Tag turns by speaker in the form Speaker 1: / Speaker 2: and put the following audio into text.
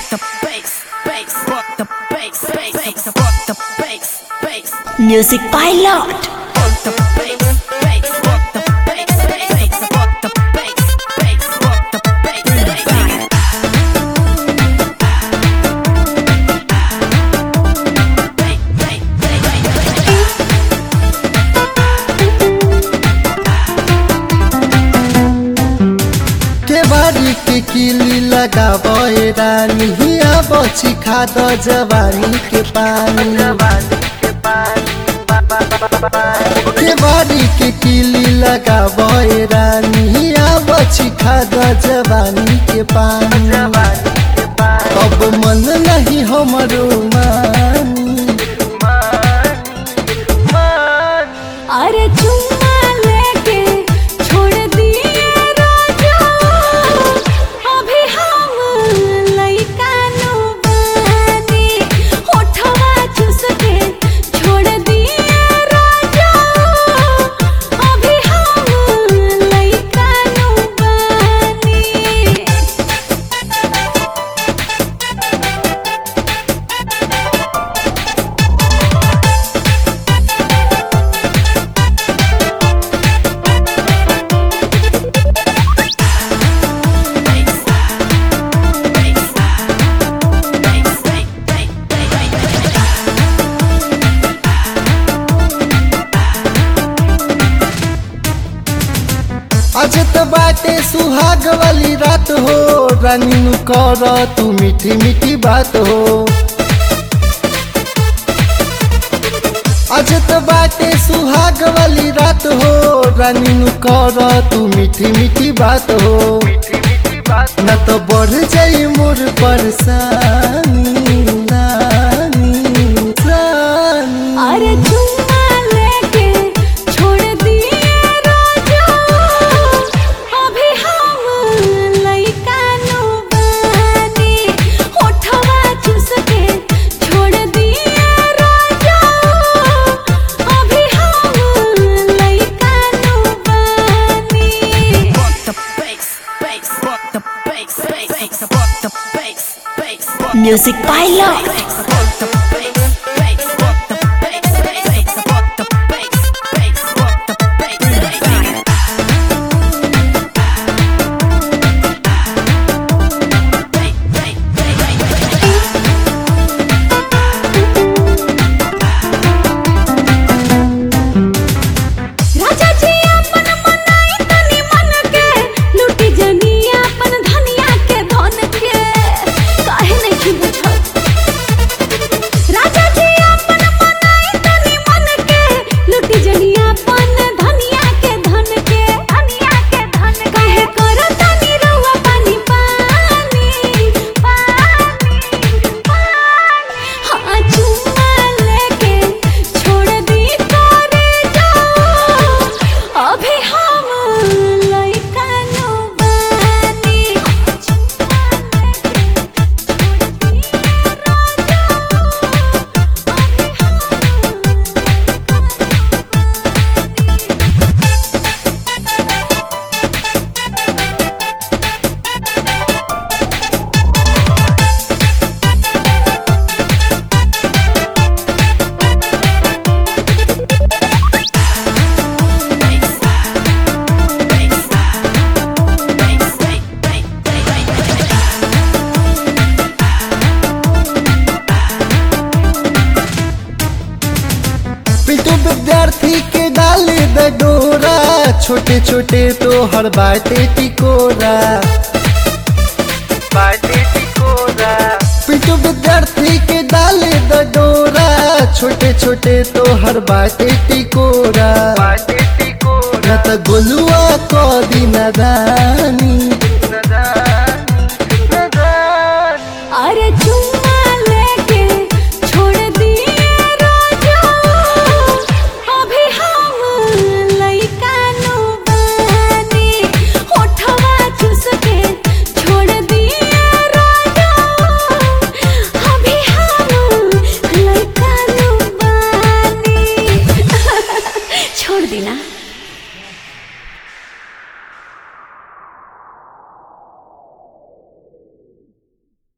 Speaker 1: the bass, bass, fuck the bass, bass, bass, fuck the bass, bass,
Speaker 2: Music Pilot.
Speaker 1: fuck the bass, bass, fuck the bass, bass, bass, fuck the bass, bass, fuck the bass, bass.
Speaker 3: केवारी के किली लगावे रानी हिया बची खा द जवानी के पानी केवारी के किली लगावे रानी हिया बची खा द जवानी के पानी अब मन नहीं हमरो मानी
Speaker 2: अरे चुम्मा लेके छोड़ दिए राजा अभी हम लइका नु बानी होठवा चूस के छोड़ दिए राजा अभी हम लइका नु बानी
Speaker 3: आज त बाटे सुहाग वाली रात हो रानी नु कर तू मीठी मीठी बात हो आज त बाटे सुहाग वाली रात हो रानी नु कर तू मीठी मीठी बात हो न तो बढ़ जाई मोर परेशानी नानी, रानी।
Speaker 2: अरे चुम्मा लेके छोड़ दिए राजा अभी हम लइका नु बानी होठवा चूस के छोड़ दिए राजा अभी हम लइका नु बानी
Speaker 1: Fuck the bass, bass, fuck the bass, bass, bass, fuck the bass, bass, fuck
Speaker 2: Music Pilot.
Speaker 1: fuck the bass, bass, fuck the bass, bass, bass, fuck the bass, bass, fuck the bass, bass.
Speaker 2: राजा जी अपन मनाई तनी मन के लूटी जनी अपन धनिया के धन के काहे नहीं बुझत राजा जी अपन मनाई तनी मन के लूटी जनी अपन धनिया के धन के धनिया के धन काहे करत तनी रउआ पानी पानी पानी पानी हाँ चुम्मा लेके छोड़ दी करे जाओ अभी हम लइका नु बानी चुम्मा लेके छोड़ दी राजा अभी हम
Speaker 3: पिटू विद्यार्थी के डाले द डोरा छोटे छोटे तो हर बाटे टिकोरा बाटे टिकोरा पिटू विद्यार्थी के डाले द डोरा छोटे छोटे तो हर बाटे टिकोरा बाटे टिकोरा न त गोलुआ को दिन